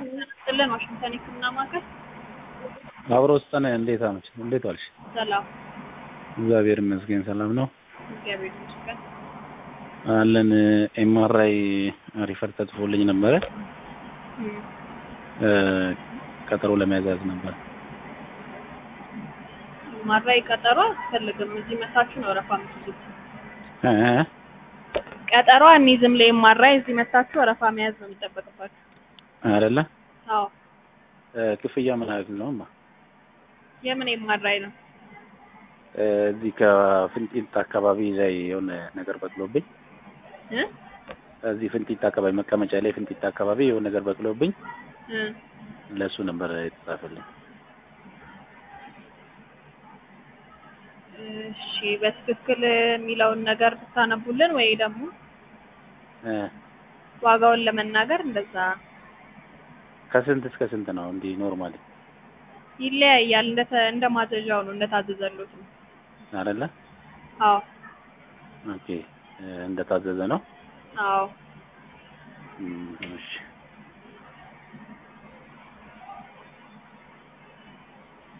ጥልን ዋሽንግተን ሕክምና ማዕከል አብሮ ውስጠን እንዴት አመች እንዴት ዋልሽ? ሰላም እግዚአብሔር ይመስገን ሰላም ነው እግዚአብሔር ይመስገን። አለን። ኤምአርአይ ሪፈር ተጽፎልኝ ነበረ እም፣ እ፣ ቀጠሮ ለመያዝ ነበር። ማራይ ቀጠሮ አያስፈልግም። እዚህ መታችሁ ነው ወረፋ የምትይዙት። እ፣ እ፣ ቀጠሮ አንይዝም። ለማራይ እዚህ መታችሁ ወረፋ መያዝ ነው የሚጠበቅባችሁ። አይደለ አዎ እ፣ ክፍያ ምን ያህል ነው? ማ የምን የማራይ ነው? እ፣ እዚህ ከፍንጢት አካባቢ ላይ የሆነ ነገር በቅሎብኝ እ እዚህ ፍንጢት አካባቢ መቀመጫ ላይ ፍንጢት አካባቢ የሆነ ነገር በቅሎብኝ እ ለእሱ ነበር የተጻፈልኝ። እሺ በትክክል የሚለውን ነገር ብታነቡልን ወይ ደግሞ እ፣ ዋጋውን ለመናገር እንደዛ ከስንት እስከ ስንት ነው? እንዲህ ኖርማሊ ይለያያል። እንደ እንደ ማዘዣው ነው እንደታዘዘሉት ነው። አይደለ? አዎ ኦኬ እ፣ እንደታዘዘ ነው። አዎ እም፣ እሺ